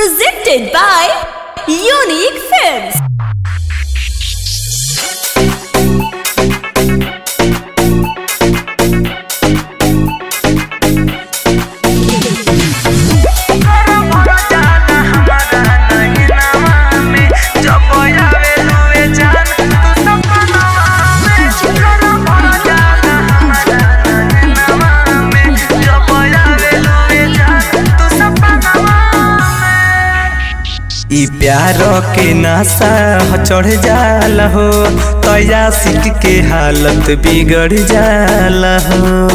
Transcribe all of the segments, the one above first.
Presented by Unique Films. ई प्यार के नशा ह चढ़ जाला हो तया सिक के हालत बिगड़ जाला हो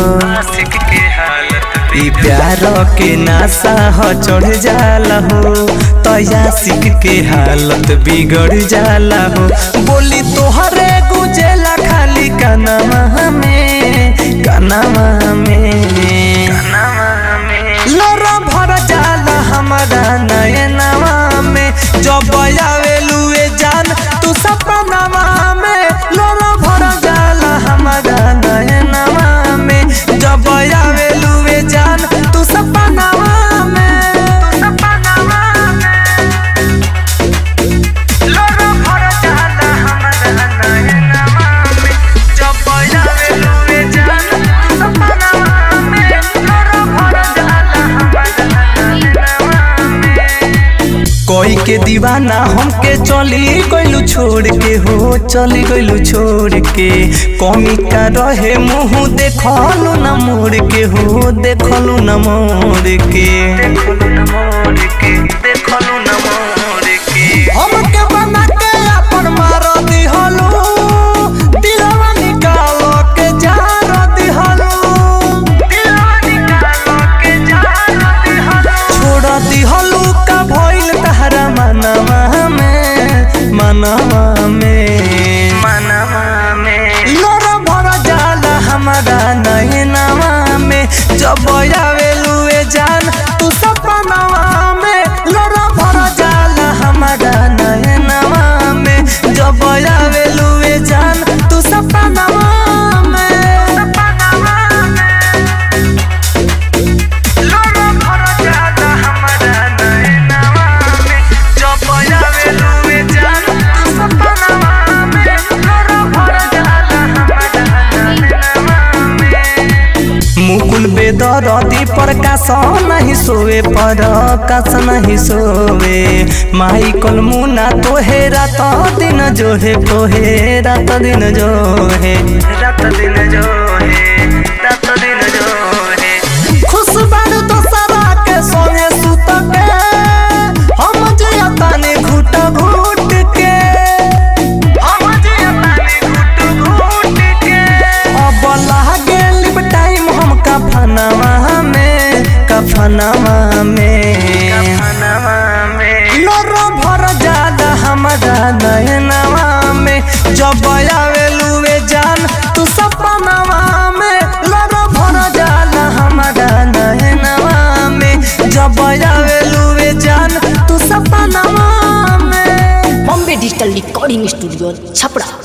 ई प्यार के नशा ह चढ़ जाला हो तया सिक के हालत बिगड़ जाला हो बोली तोहरे गुजेला खाली कनमा में कनमा में लोरा भर जाला हमारा नयनवा में जब आवेलुए जान तू सपनवा में लोरा भर जाला हमारा नयनवा में जब आवेलुए जान तू सपनवा में सपनवा में लोरा भर जाला हमारा नयनवा में जब आवेलुए जान तू सपनवा में लोरा भर जाला हमारा नयनवा में कोई के दीवाना हमके चली गइलू छोड़ के हो चली गइलू छोड़ के कमी का रहे मुंह देखलू न मोड़ के हो देखलू न मोड़ के हमके बना के अपन मार दिहलू दिलवा निकाल के जार दिहलू दिलवा निकाल के जार दिहलू छोड़ दिहलू का भइल तहरा मनवा में मनवा में मनवा में लोरा भर जाला हमारा नयनवा में जब आवेलुए जान तू सपनवा में लोरा भर जाला हमारा नयनवा में जब आवेलुए जान तू सपनवा में सपनवा में लोरा भर जाला हमारा नयनवा में जब आवेलुए जान तू सपनवा में लोरा भर जाला हमारा नयनवा में मुकुल बेदरदी पर कास नहीं सोवे पर कास नहीं सोवे माई कल मुना तोहे रात दिन जोहे तोहे रात दिन जोहे रात दिन जोहे रात दिन जोहे खुश बारू तो सरा के सोने सुत के हम जिया ताने घुट घुट के हम जिया ताने घुट घुट के अब लागे लिप टाइम हम कफनवा में कफनवा में कफनवा में लोरो भर जाला हमारा नयनवा में जब आवेलुए जान तू सपनवा में लोरो भर जाला हमारा नयनवा में जब आवेलुए जान तू सपनवा में Bombay Digital Recording Studio, Chapra.